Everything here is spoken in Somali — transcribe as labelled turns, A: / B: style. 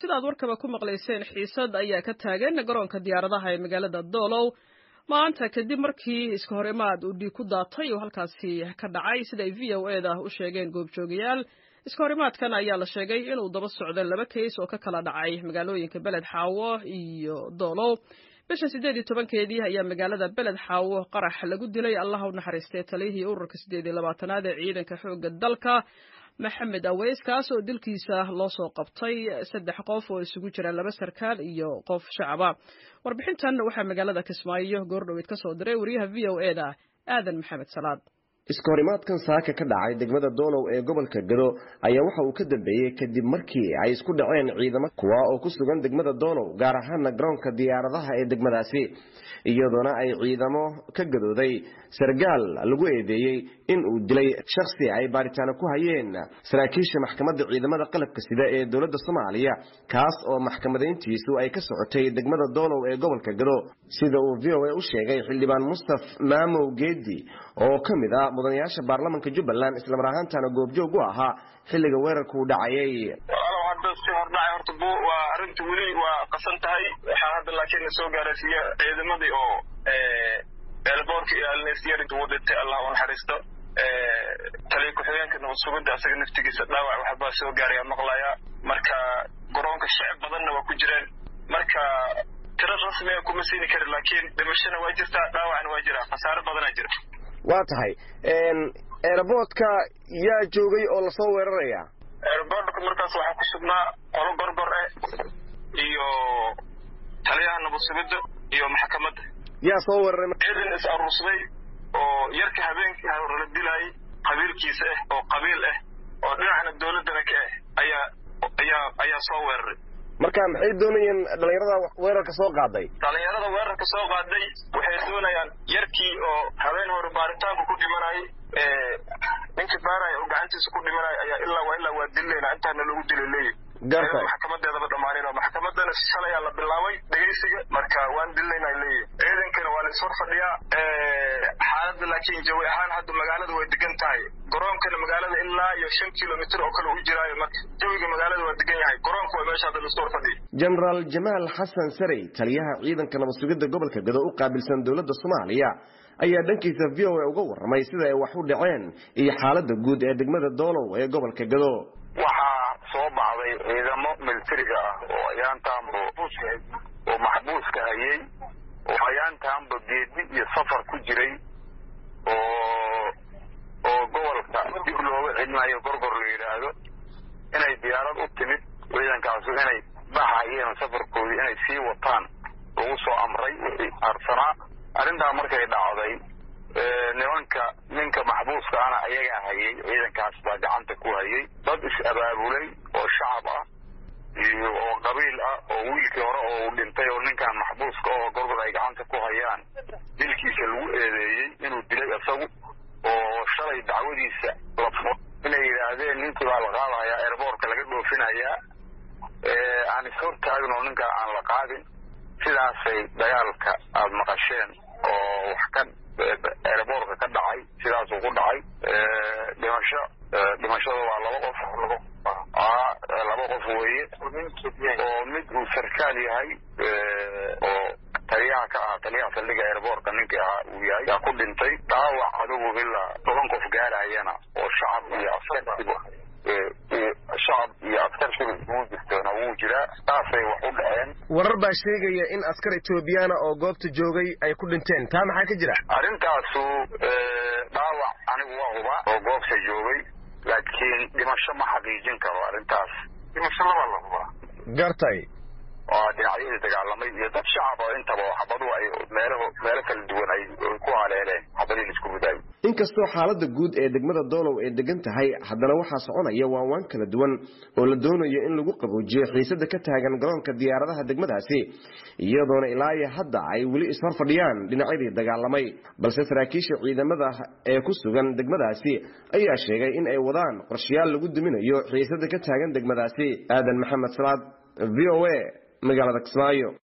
A: sidaad warkaba ku maqlayseen xiisad ayaa ka taagan garoonka diyaaradaha ee magaalada doolow maanta kadib markii iska hor imaad uu dhiig ku daatay oo halkaasi ka dhacay sida ay v o eda u sheegeen goobjoogayaal iska hor imaadkan ayaa la sheegay inuu daba socdo laba keys oo ka kala dhacay magaalooyinka beled xaawo iyo doolow bisha siddeed iyo tobankeedii ayaa magaalada beled xaawo qarax lagu dilay allaha u naxariistay taliyihii ururka siddeed iyo labaatanaad ee ciidanka xoogga dalka maxamed aweys kaas oo dilkiisa loo soo qabtay saddex qof oo isugu jira laba sarkaal iyo qof shacaba warbixintan waxaa magaalada kismaayo goordhoweyd ka soo diray wariyaha v o e da aadan maxamed salaad
B: iska horimaadkan saaka ka dhacay degmada doolow ee gobolka gado ayaa waxa uu ka dambeeyey kadib markii ay isku dhaceen ciidamo kuwa oo ku sugan degmada doolow gaar ahaana garoonka diyaaradaha ee degmadaasi iyadoona ay ciidamo ka gadooday sargaal lagu eedeeyey in uu dilay shakhsi ay baaritaano ku hayeen saraakiisha maxkamadda ciidamada qalabka sida ee dowladda soomaaliya kaas oo maxkamadayntiisu ay ka socotay degmada doolow ee gobolka gado sida uu v o a u sheegay xildhibaan mustaf maamow geedi oo ka mid ah mudanayaasha baarlamanka jubbaland islamar ahaantana goobjoog u ahaa xilliga weerarku u dhacayay
C: hadda si hordhacay horta bu waa arrinta weli waa qasan tahay waxaa hadda laakiin soo gaaraysiiya ciidamadii oo eelboorka iyo alnesyarinta ugu dhintay allah u naxariisto taliya ku-xigeenka nabad sugidda asaga naftigiisa dhaawac waxbaa soo gaaraya maqlaya marka garoonka shacib badanna waa ku jireen marka tiro rasmiga kuma siini karin laakiin dhimashana waa jirtaa dhaawacna waa jira khasaare badanaa jira
B: waa tahay eeraboodka yaa joogay oo lasoo weeraraya
C: eerboorka markaas waxaa ku sugnaa qolo gorgor eh iyo taliyaha nabad sugidda iyo maxkamadda
B: yaa soo weeraray
C: ciidan is aruursaday oo yarka habeenkii la dilaayay qabiilkiisa ah oo qabiil ah oo dhinacna dowladdana ka ah ayaa ayaa ayaa soo weeraray
B: marka maxay doonayeen dhalinyarada weerarka soo qaaday
C: dhalinyarada weerarka soo qaaday waxay doonayaan yarkii oo habeen hore baaritaanku ku dhimanayay ninkii baaraya oo gacantiisa ku dhimanaya ayaa ilaa waa ilaa waa dilayna intaana loogu dilay leeyahy
B: garta
C: maxkamadeedaba dhamaanin oo maxkamadana shalay la bilaabay dhegaysiga marka waan dilayna leeyahy ciidankana waa la ishor fadhiyaa xaaladda laakiin jawi ahaan hadda magaalada way degan tahay garoonkana magaalada ilaa iyo shan kilomitr oo kale u jiraayo marka jawiga magaalada waa degan yahay garoonka waa meesha hadda la ishor fadhiya
B: jenaraal jamaal xasan sarey taliyaha ciidanka nabad sugidda gobolka gado u qaabilsan dowladda soomaaliya ayaa dhankiisa v o a uga warramay sida ay wax u dhaceen iyo xaaladda guud ee degmada doolow ee gobolka gado
D: waxaa soo baxday ciidamo militariga ah oo ayaantaanba oo maxbuuska hayay oo ayaantaanba geedi iyo safar ku jiray oo oo gobolka dib looga celinayo gorgor la yidhaahdo inay diyaarad u timid ciidankaasu inay baxayeen safarkoodii inay sii wataan lagu soo amray wixii harsanaa arrintaa markay dhacday nimanka ninka maxbuuska ana ayagaa hayay ciidankaas baa gacanta ku hayay dad is-abaabulay oo shacab ah iyo oo qabiil ah oo wiilkii hore oo uu dhintay oo ninkan maxbuuska oo gorgor ay gacanta ku hayaan dilkiisa lagu eedeeyey inuu dilay isagu oo shalay dacwadiisa la furo inay yidhaahdeen ninkii baa la qaadayaa eerboorka laga dhoofinayaa aan ishortaagin oo ninkaa aan la qaadin sidaasay dagaalka aada maqasheen oo wax ka eerboorka ka dhacay sidaasuu ku dhacay dhimasho dhimashada waa laba qof laba qof weeye oo mid uu sarkaal yahay oo taliyaha ka ahaa taliyaha saldhiga eerboorka ninkii ahaa uu yahay yaa ku dhintay dhaawac adigu ilaa toban qof gaarayana oo shacab iyo askartiba shacab iyo askar shurub uu jirtoona wuu jiraa saasay wax u dhaceen
B: warar baa sheegaya in askar etoobiyaana oo goobta joogay ay ku dhinteen taa maxaa ka jira
D: arrintaasu dhaawac anigu waa huba oo goobta joogay laakiin dhimasho ma xaqiijin karo arrintaas dhimasho labaa la hubaa
B: gartay
D: waa dhinacyadii dagaalamay iyo dad shacab oo intaba xabadu ay meelaho meelo kala duwan ay ku haleeleen xabadii laisku ridaayay
B: inkastoo xaaladda guud ee degmada doolow ay degan tahay haddana waxaa soconaya waanwaan kala duwan oo la doonayo in lagu qaboojiyo xiisada ka taagan garoonka diyaaradaha degmadaasi iyadoona ilaa iyo hadda ay weli ishor fadhiyaan dhinacyadii dagaalamay balse saraakiisha ciidamada ee ku sugan degmadaasi ayaa sheegay in ay wadaan qorshayaal lagu duminayo xiisada ka taagan degmadaasi aadan maxamed salaad v o a magaalada kismaayo